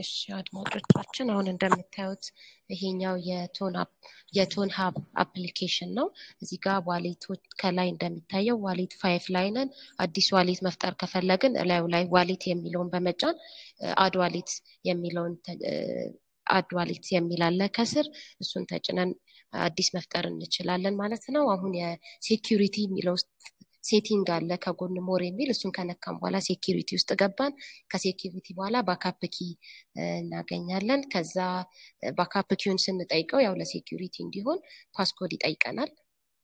እሺ አድማጮቻችን አሁን እንደምታዩት ይሄኛው የቶን የቶን ሀብ አፕሊኬሽን ነው። እዚህ ጋር ዋሌቶች ከላይ እንደሚታየው ዋሌት ፋይፍ ላይ ነን። አዲስ ዋሌት መፍጠር ከፈለግን እላዩ ላይ ዋሌት የሚለውን በመጫን አድ ዋሌት የሚለውን አድ ዋሌት የሚል አለ ከስር እሱን ተጭነን አዲስ መፍጠር እንችላለን ማለት ነው። አሁን የሴኪሪቲ የሚለው ውስጥ ሴቲንግ አለ ከጎን ሞር የሚል እሱን ከነካም በኋላ ሴኪሪቲ ውስጥ ገባን። ከሴኪሪቲ በኋላ ባካፕ ኪ እናገኛለን። ከዛ ባካፕ ኪውን ስንጠይቀው ያው ለሴኪሪቲ እንዲሆን ፓስኮድ ይጠይቀናል።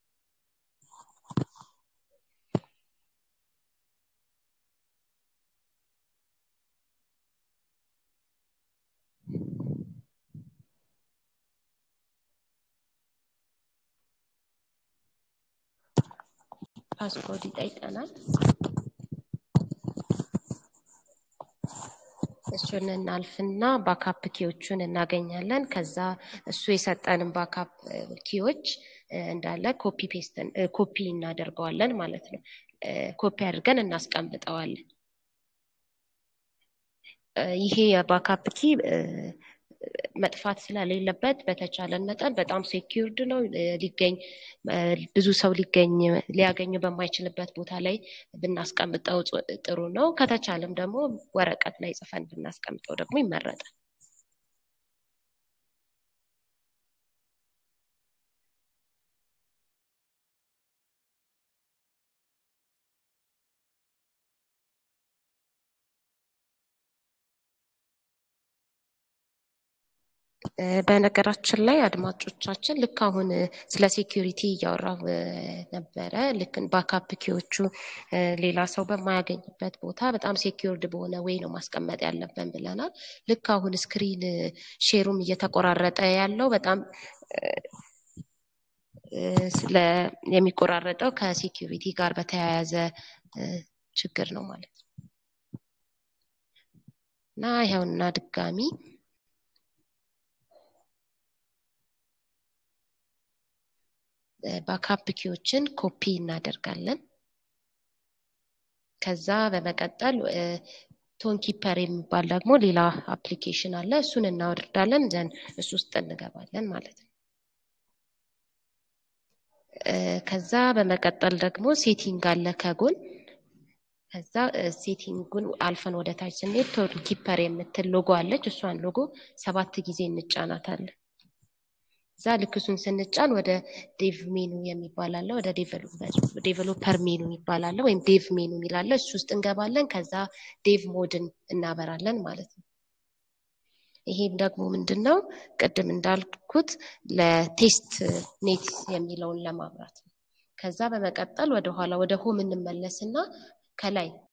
ፓስኮድ ይጠይቀናል። እሱን እናልፍና ባካፕ ኪዎቹን እናገኛለን። ከዛ እሱ የሰጠንን ባካፕ ኪዎች እንዳለ ኮፒ ፔስትን ኮፒ እናደርገዋለን ማለት ነው። ኮፒ አድርገን እናስቀምጠዋለን። ይሄ የባካፕ ኪ መጥፋት ስለሌለበት በተቻለን መጠን በጣም ሴኪርድ ነው። ሊገኝ ብዙ ሰው ሊገኝ ሊያገኙ በማይችልበት ቦታ ላይ ብናስቀምጠው ጥሩ ነው። ከተቻለም ደግሞ ወረቀት ላይ ጽፈን ብናስቀምጠው ደግሞ ይመረጣል። በነገራችን ላይ አድማጮቻችን ልክ አሁን ስለ ሴኪሪቲ እያወራው ነበረ። ልክ ባካፕ ኪዎቹ ሌላ ሰው በማያገኝበት ቦታ በጣም ሴኪርድ በሆነ ወይ ነው ማስቀመጥ ያለብን ብለናል። ልክ አሁን ስክሪን ሼሩም እየተቆራረጠ ያለው በጣም ስለ የሚቆራረጠው ከሴኪሪቲ ጋር በተያያዘ ችግር ነው ማለት ነው እና ይኸውና ድጋሚ ባካፕ ኪዎችን ኮፒ እናደርጋለን። ከዛ በመቀጠል ቶን ኪፐር የሚባል ደግሞ ሌላ አፕሊኬሽን አለ። እሱን እናወርዳለን ዘን እሱ ውስጥ እንገባለን ማለት ነው። ከዛ በመቀጠል ደግሞ ሴቲንግ አለ ከጎን ከዛ ሴቲንጉን አልፈን ወደ ታች ስንሄድ ቶን ኪፐር የምትል ሎጎ አለች። እሷን ሎጎ ሰባት ጊዜ እንጫናታለን። እዛ ልክ እሱን ስንጫን ወደ ዴቭ ሜኑ የሚባል አለ። ወደ ዴቨሎፐር ሜኑ የሚባል አለ፣ ወይም ዴቭ ሜኑ የሚላለ እሱ ውስጥ እንገባለን። ከዛ ዴቭ ሞድን እናበራለን ማለት ነው። ይሄም ደግሞ ምንድን ነው ቅድም እንዳልኩት ለቴስት ኔት የሚለውን ለማብራት ነው። ከዛ በመቀጠል ወደኋላ ወደ ሆም እንመለስና ከላይ